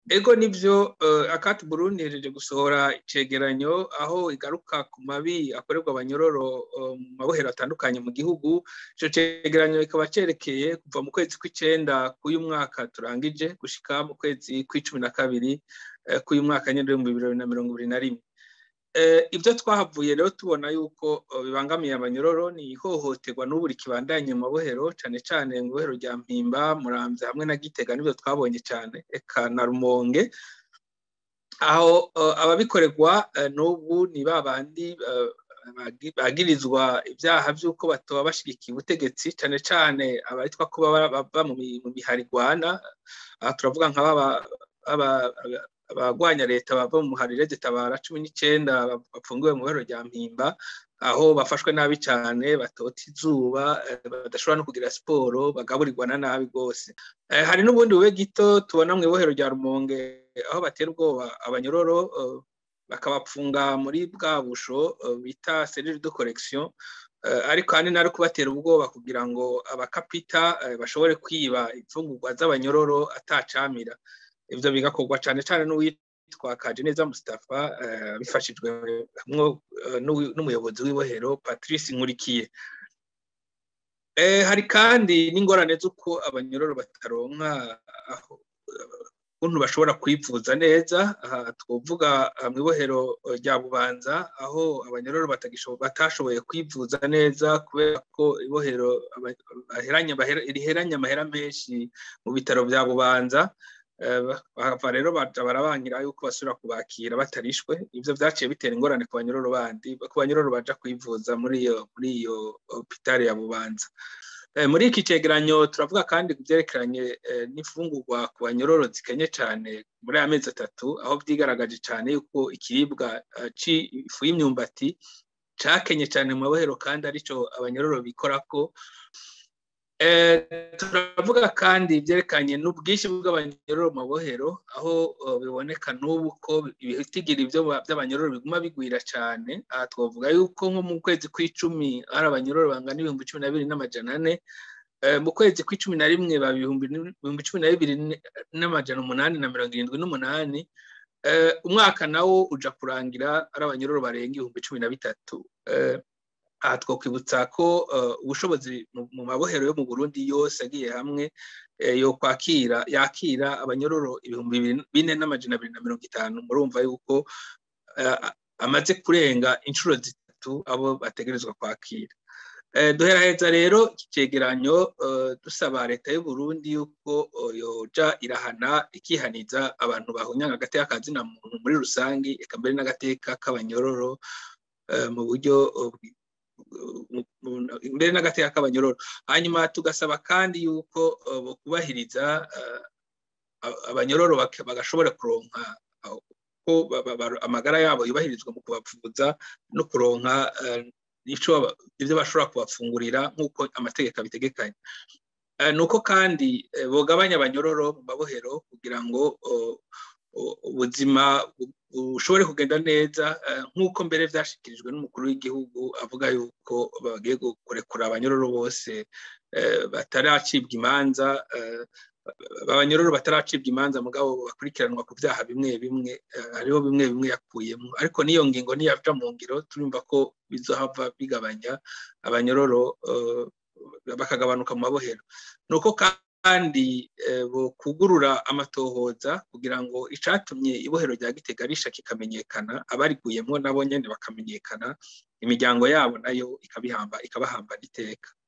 ego nivyo akati burundi hejeje gusohora icegeranyo aho igaruka ku mabi akorerwa abanyororo mu mabohero atandukanye mu gihugu ico cegeranyo kikaba cerekeye kuva mu kwezi kw'icenda k'uyu mwaka turangije gushika mu kwezi kw'icumi na kabiri k'uyu mwaka nyene w'ibihumbi bibiri na mirongo ibiri na rimwe ibyo twahavuye rero tubona yuko bibangamiye abanyororo ni ihohoterwa n'ubu rikibandanye mu mabohero cyane cyane mu ibohero rya mpimba muramvya hamwe na gitega nibyo twabonye cyane eka na rumonge aho ababikorerwa n'ubu ni ba bandi bagirizwa ibyaha by'uko batoba bashigikiye ubutegetsi cyane cyane abitwa ko baba mu miharigwana aha turavuga nka abagwanya leta bava mu muharire zitabara cumi n'icyenda bapfungiwe mu bihero rya mpimba aho bafashwe nabi cyane batota izuba badashobora no kugira siporo bagaburirwa na nabi rwose hari n'ubundi bube gito tubona mu ibohero rya rumonge aho batera ubwoba abanyororo bakabapfunga muri bwa busho bita serire de correction ariko ahanini ari kubatera ubwoba kugira ngo abakapita bashobore kwiba imfungurwa z'abanyororo atacamira ibyo bigakorwa cyane cyane n'uwitwa Kajeneza Mustafa bifashijwe n'umuyobozi w'ibohero Patrice Nkurikiye hari kandi n'ingorane z'uko abanyororo bataronka ukuntu bashobora kwivuza neza aha twavuga mu ibohero rya bubanza aho abanyororo batashoboye kwivuza neza kubera ko ibohero riheranye amahera menshi mu bitaro bya bubanza bahava rero barabangira yuko basubira kubakira batarishwe ibyo byaciye bitera ingorane ku banyororo bandi ku banyororo baja kwivuza muri iyo muri iyo hopitali ya bubanza muri iki cegeranyo turavuga kandi ku byerekeranye n'imfungurwa ku banyororo zikenye cyane muri aya mezi atatu aho byigaragaje cyane yuko ikiribwa cy'ifu y'imyumbati cakenye cyane mu mabohero kandi aricyo abanyororo bikorako turavuga kandi ibyerekanye n'ubwinshi bw'abanyororo mu mabohero aho biboneka n'ubu ko ibitigira ibyo by'abanyororo biguma bigwira cyane aha twavuga yuko nko mu kwezi kw'icumi hari abanyororo bangana ibihumbi cumi na bibiri n'amajana ane mu kwezi kw'icumi na rimwe baba ibihumbi cumi na bibiri n'amajana umunani na mirongo irindwi n'umunani umwaka nawo uja kurangira ari abanyororo barenga ibihumbi cumi na bitatu aha twakwibutsa ko ubushobozi mu mabohero yo mu burundi yose agiye hamwe yo kwakira yakira abanyororo ibihumbi bine n'amajana abiri na mirongo itanu murumva yuko amaze kurenga inshuro zitatu abo bategerezwa kwakira duheraheza rero iki cegeranyo dusaba leta y'u Burundi yuko yoja irahana ikihaniza abantu bahunyanga agateka kazina muntu muri rusange eka mbere n'agateka k'abanyororo mu buryo mbere n'agateka k'abanyororo hanyuma tugasaba kandi yuko kubahiriza abanyororo bagashobora kuronka ko amagara yabo yubahirizwa mu kubavuza no kuronka ibyo bashobora kubafungurira nk'uko amategeko abitegekanye ni uko kandi bugabanya abanyororo mu mabohero kugira ngo ubuzima bushobore kugenda neza nk'uko mbere byashyikirijwe n'umukuru w'igihugu avuga yuko bagiye kurekura abanyororo bose bataracibwa imanza abanyororo bataracibwa imanza mugabo bakurikiranwa ku byaha bimwe bimwe hariho bimwe bimwe yakuyemo ariko n'iyo ngingo niyaca mu ngiro turumva ko bizohava bigabanya abanyororo bakagabanuka mu mabohero ni uko kandi kugurura amatohoza kugira ngo icatumye ibohero rya gitega risha kikamenyekana abariguyemo nabo nyene bakamenyekana imiryango yabo nayo ikabahambana iteka